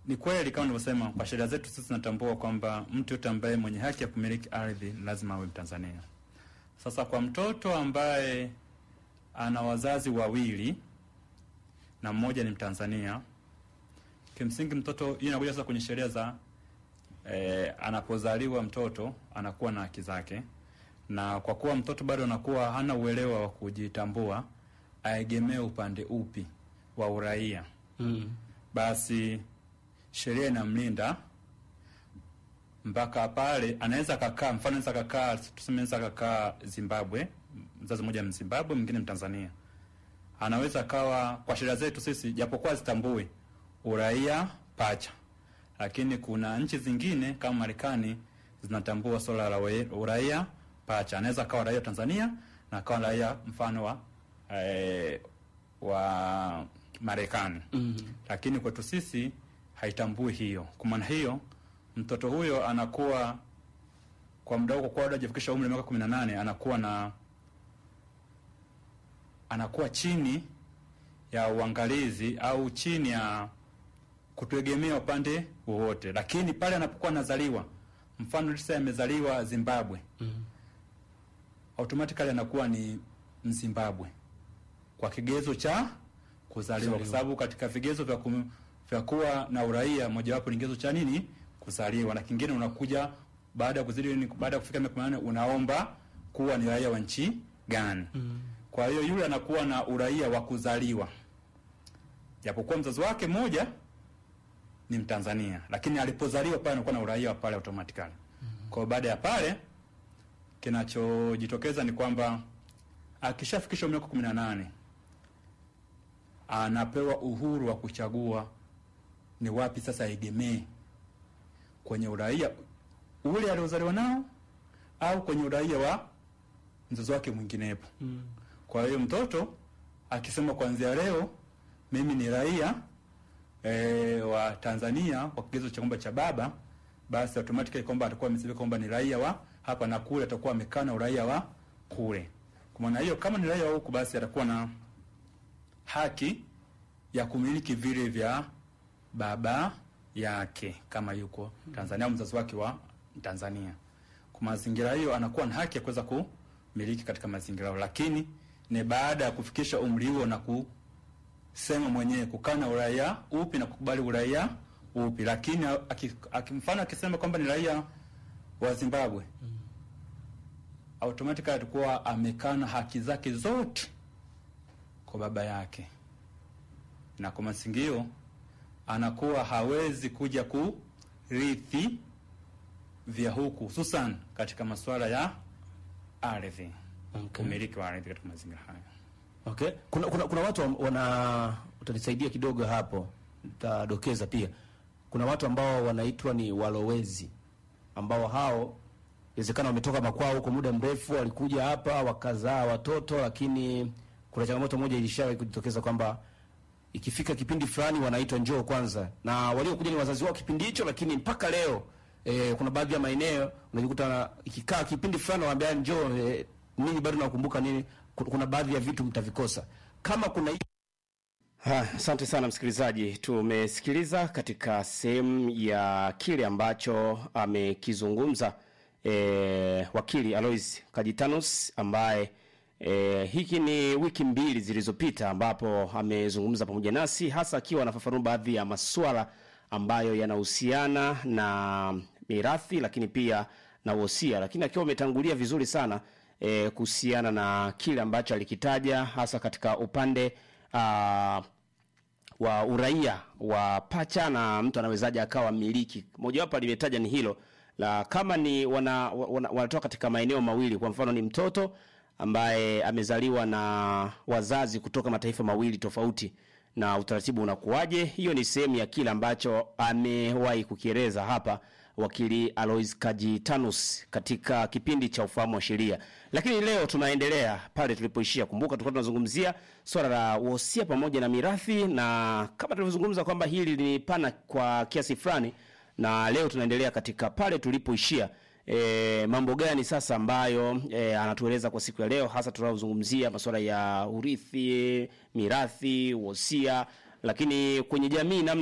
Ni kweli kama nilivyosema, kwa sheria zetu sisi tunatambua kwamba mtu yote ambaye mwenye haki ya kumiliki ardhi lazima awe Mtanzania. Sasa kwa mtoto ambaye ana wazazi wawili na mmoja ni Mtanzania, kimsingi mtoto, hii inakuja sasa kwenye sheria za eh, anapozaliwa mtoto anakuwa na haki zake, na kwa kuwa mtoto bado anakuwa hana uelewa wa kujitambua, aegemee upande upi wa uraia Mm. basi sheria inamlinda mpaka pale anaweza kakaa, mfano anaweza kakaa, tuseme anaweza kakaa Zimbabwe, mzazi mmoja Mzimbabwe, mwingine Mtanzania, anaweza kawa, kwa sheria zetu sisi, japokuwa zitambui uraia pacha, lakini kuna nchi zingine kama Marekani zinatambua swala la ue- uraia pacha. Anaweza kawa raia wa Tanzania na akawa raia mfano wa eh, wa Marekani Mm. lakini kwetu sisi haitambui hiyo. Kwa maana hiyo, mtoto huyo anakuwa kwa muda huo, kwa bado hajafikisha umri wa miaka kumi na nane anakuwa na anakuwa chini ya uangalizi au chini ya kutegemea upande wowote, lakini pale anapokuwa anazaliwa, mfano sasa amezaliwa Zimbabwe, Mm. automatically anakuwa ni Mzimbabwe kwa kigezo cha kuzaliwa, kwa sababu katika vigezo vya kum, vya kuwa na uraia mojawapo ni kigezo cha nini? Kuzaliwa, na kingine unakuja baada ya kuzidi ni baada ya kufika miaka 18 unaomba kuwa ni raia wa nchi gani. Mm. Kwa hiyo yule anakuwa na uraia wa kuzaliwa, japokuwa mzazi wake mmoja ni Mtanzania, lakini alipozaliwa pale anakuwa na uraia wa pale automatically. Kwa hiyo baada ya pale kinachojitokeza ni kwamba akishafikisha miaka kumi na nane anapewa uhuru wa kuchagua ni wapi sasa aegemee kwenye uraia ule aliozaliwa nao au kwenye uraia wa mzazi wake mwinginepo. Mm. Kwa hiyo mtoto akisema kuanzia leo mimi ni raia e, wa Tanzania kwa kigezo cha kwamba cha baba, basi automatically kwamba atakuwa amesema kwamba ni raia wa hapa na kule, atakuwa amekaa na uraia wa kule. Kwa maana hiyo, kama ni raia wa huku, basi atakuwa na haki ya kumiliki vile vya baba yake kama yuko Tanzania au mzazi wake wa Tanzania. Kwa mazingira hiyo, anakuwa na haki ya kuweza kumiliki katika mazingira hayo, lakini ni baada ya kufikisha umri huo na kusema mwenyewe kukaa na uraia upi na kukubali uraia upi. Lakini aki- aki- mfano akisema kwamba ni raia wa Zimbabwe automatically atakuwa amekana haki zake zote kwa baba yake, na kwa masingio anakuwa hawezi kuja kurithi vya huku, hususan katika masuala ya ardhi, Okay. umiliki wa ardhi katika mazingira haya. Okay. Kuna, kuna, kuna watu am- wana utanisaidia kidogo hapo, nitadokeza pia. Kuna watu ambao wanaitwa ni walowezi, ambao hao inawezekana wametoka makwao huko muda mrefu, walikuja hapa wakazaa watoto, lakini kuna changamoto moja ilishawahi kujitokeza kwamba ikifika kipindi fulani wanaitwa njoo kwanza, na waliokuja ni wazazi wao kipindi hicho, lakini mpaka leo e, kuna baadhi ya maeneo unajikuta na- ikikaa kipindi fulani wanaambia njoo, e, nini bado nakumbuka nini, Ku- kuna baadhi ya vitu mtavikosa kama kuna Ha, Asante sana msikilizaji, tumesikiliza katika sehemu ya kile ambacho amekizungumza e, wakili Alois Kajitanus ambaye e, hiki ni wiki mbili zilizopita ambapo amezungumza pamoja nasi hasa akiwa anafafanua baadhi ya masuala ambayo yanahusiana na mirathi lakini pia na wosia, lakini akiwa ametangulia vizuri sana e, kuhusiana na kile ambacho alikitaja hasa katika upande ah, wa uraia wa pacha na mtu anawezaje akawa miliki. Mojawapo alimetaja ni hilo la kama ni wana, wana, wanatoka katika maeneo mawili, kwa mfano ni mtoto ambaye amezaliwa na wazazi kutoka mataifa mawili tofauti na utaratibu unakuwaje. Hiyo ni sehemu ya kile ambacho amewahi kukieleza hapa wakili Alois Kajitanus katika kipindi cha ufahamu wa sheria. Lakini leo tunaendelea pale tulipoishia. Kumbuka tulikuwa tunazungumzia swala la wosia pamoja na mirathi, na kama tulivyozungumza kwamba hili ni pana kwa kiasi fulani, na leo tunaendelea katika pale tulipoishia. E, mambo gani sasa ambayo e, anatueleza kwa siku ya leo, hasa tunazungumzia masuala ya urithi, mirathi, wosia, lakini kwenye jamii namna